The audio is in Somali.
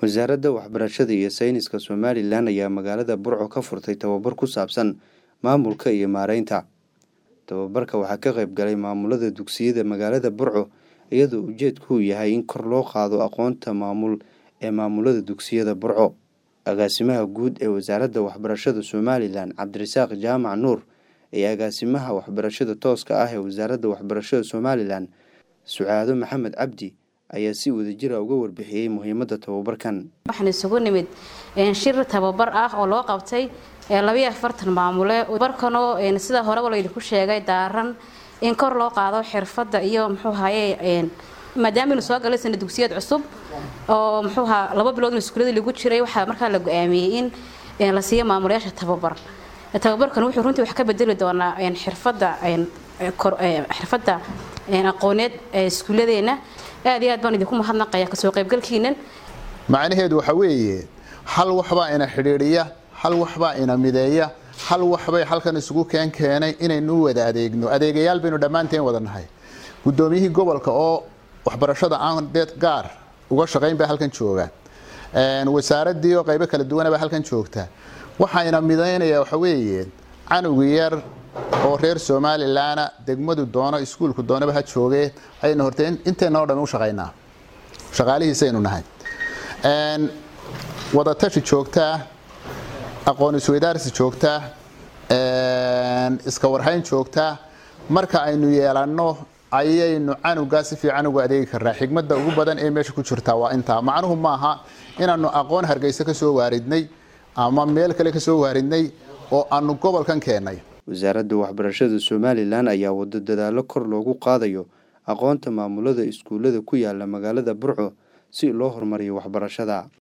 wasaaradda waxbarashada iyo sayniska somalilan ayaa magaalada burco ka furtay tababar ku saabsan maamulka iyo maareynta tababarka waxaa ka qayb galay maamulada dugsiyada magaalada burco iyadoo ujeedku uu yahay in kor loo qaado aqoonta maamul ee maamulada dugsiyada burco agaasimaha guud ee wasaaradda waxbarashada somalilan cabdirasaaq jaamac nuur iyo agaasimaha waxbarashada tooska ah ee wasaaradda waxbarashada somalilan sucaado maxamed cabdi ayaa si wadajira uga warbixiyey muhiimadda tababarkan waxaan isugu nimid shir tababar ah oo loo qabtay labayo afartan maamule barkanoo sida horeba laydinku sheegay daaran in kor loo qaado xirfadda iyo muxuu haye maadaama inu soo galay sana dugsiyaed cusub oo muxuu ahaa laba bilood in iskuuladii lagu jiray waxaa markaa la go-aamiyey in la siiyo maamulayaasha tababar tababarkan wuxuu runtii wax ka bedeli doonaa xirfadda xirfadda aqooneed ee iskuulladeena aad iyo aad baan idinku mahadnaqaya kasoo qaybgalkiinan macnaheedu waxa weeye hal waxbaa ina xidhiidhiya hal waxbaa ina mideeya hal waxbay halkan isugu keen keenay inaynu wada adeegno adeegayaal baynu dhammaanteen wada nahay guddoomiyihii gobolka oo waxbarashada aan deed gaar uga shaqayn baa halkan jooga wasaaradii oo qaybo kala duwanabaa halkan joogta waxayna midaynaya waxa weeye canugi yar oo reer somalilanna degmadu doono iskuulku doonaba ha joogee ayaynu horte inteennao dhami u shaqaynaa shaqaalihiisaynu nahay wadatashi joogtaa aqoon isweydaarsi joogtaa iska warhayn joogtaa marka aynu yeelanno ayaynu canugaa si fiican ugu adeegi karnaa xigmadda ugu badan ee meesha ku jirtaa waa intaa macnuhu maaha inaanu aqoon hargeysa ka soo waaridnay ama meel kale ka soo waaridnay oo aanu gobolkan keennay wasaaradda waxbarashada somalilan ayaa wado dadaallo kor loogu qaadayo aqoonta maamulada iskuullada ku yaala magaalada burco si loo horumariyo waxbarashada